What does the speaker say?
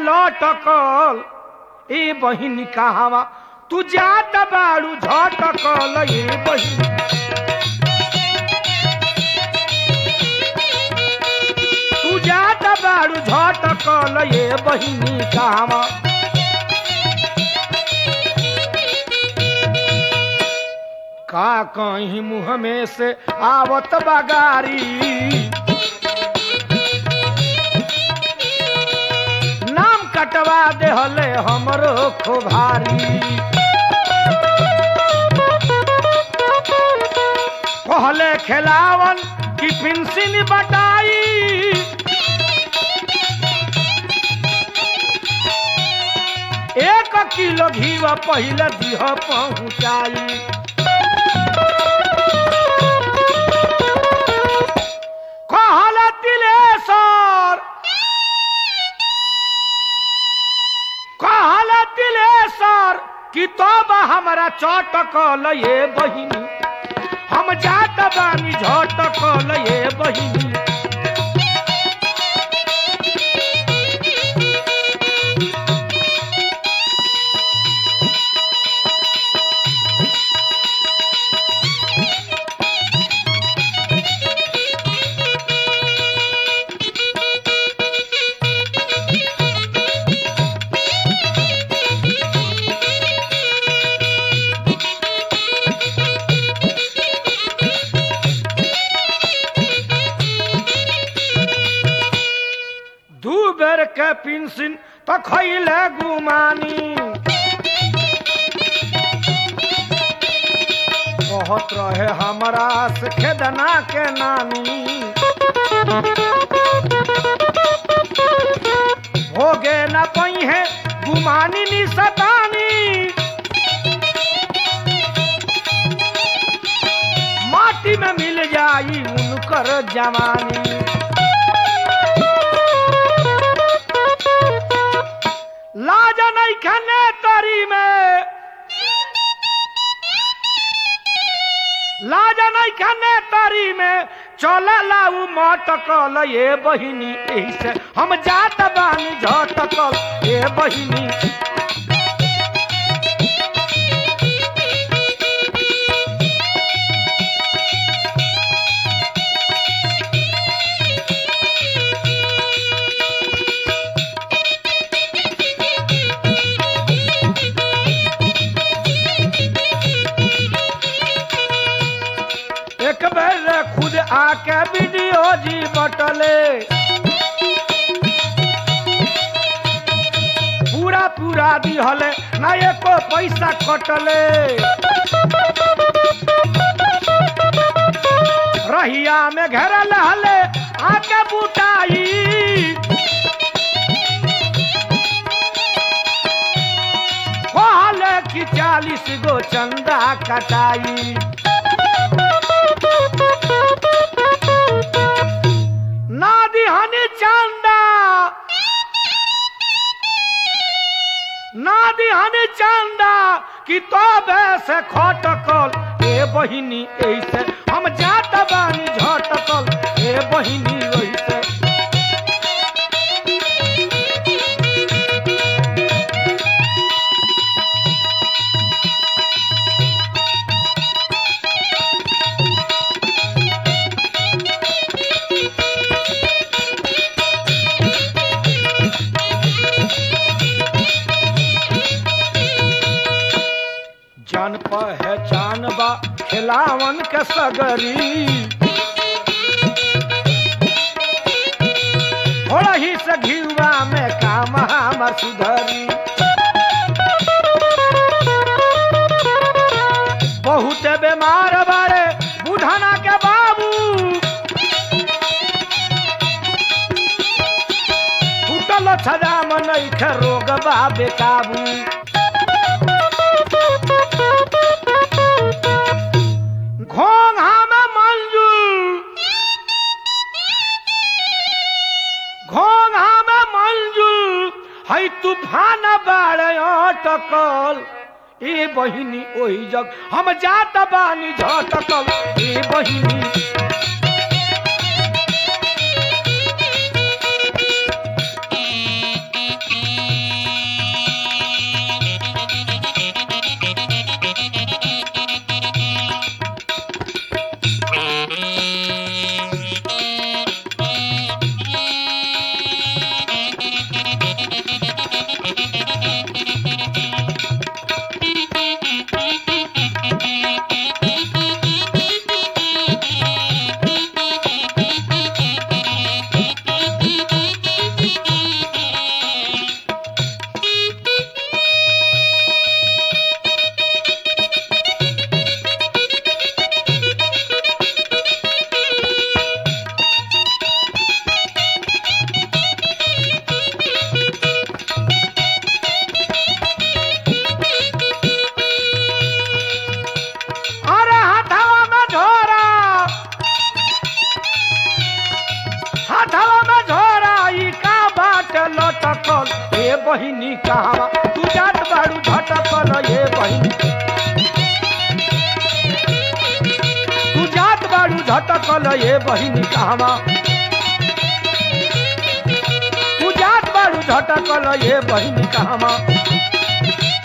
लटकल ए बहिनी कहवा तू जात बाड़ू झटकल ए बहिनी तू जात बाड़ू झटकल ए बहिनी कहवा का कहीं मुँह में से आवत बगारी नाम कटवा देहले हमरो खोभारी कहले खेलावन की पिंसिन बटाई एक किलो घीवा पहले दिह पहुँचाई कहल तिलेश्वर कहल तिलेश्वर कि तब हमरा चटकल ये बहिनी हम जात बानी झटकल ये बहिनी दू बेर के पिंसिन तो खैले गुमानी बहुत रहे हमरा से खेदना के नानी होगे न पई है गुमानी नी सतानी माटी में मिल जाई उनकर जवानी लाज नहीं खने तरी में लाज नहीं खने तरी में चल लाऊ मटकल ये बहिनी एही से हम जात बानी झटकल ये बहिनी एक बेर खुद आके वीडियो जी बटले पूरा पूरा दिहले ना एको पैसा कटले रहिया में घेरल हले आके बुटाई कहले कि चालीस गो चंदा कटाई नादी हनी चंदा नादी हनी चंदा कि तो से खटकल ए बहिनी ऐसे हम जात बानी झटकल ए बहिनी ऐसे जान पहचान बा खिलावन के सगरी थोड़ा ही से घिवा में काम हमर सुधरी बहुत बीमार बारे बुढ़ाना के बाबू टूटल छजाम नैखे रोग बा बेकाबू घोंघा में मंजूर घोंघा में मंजूर है तूफान बाड़े अटकल ए बहिनी ओही जग हम जात बानी झटकल ए बहिनी बहिनी कहवा तू जात बाड़ू झटकल ए बहिनी तू जात बाड़ू झटकल ए बहिनी कहवा तू जात बाड़ू झटकल ए बहिनी कहवा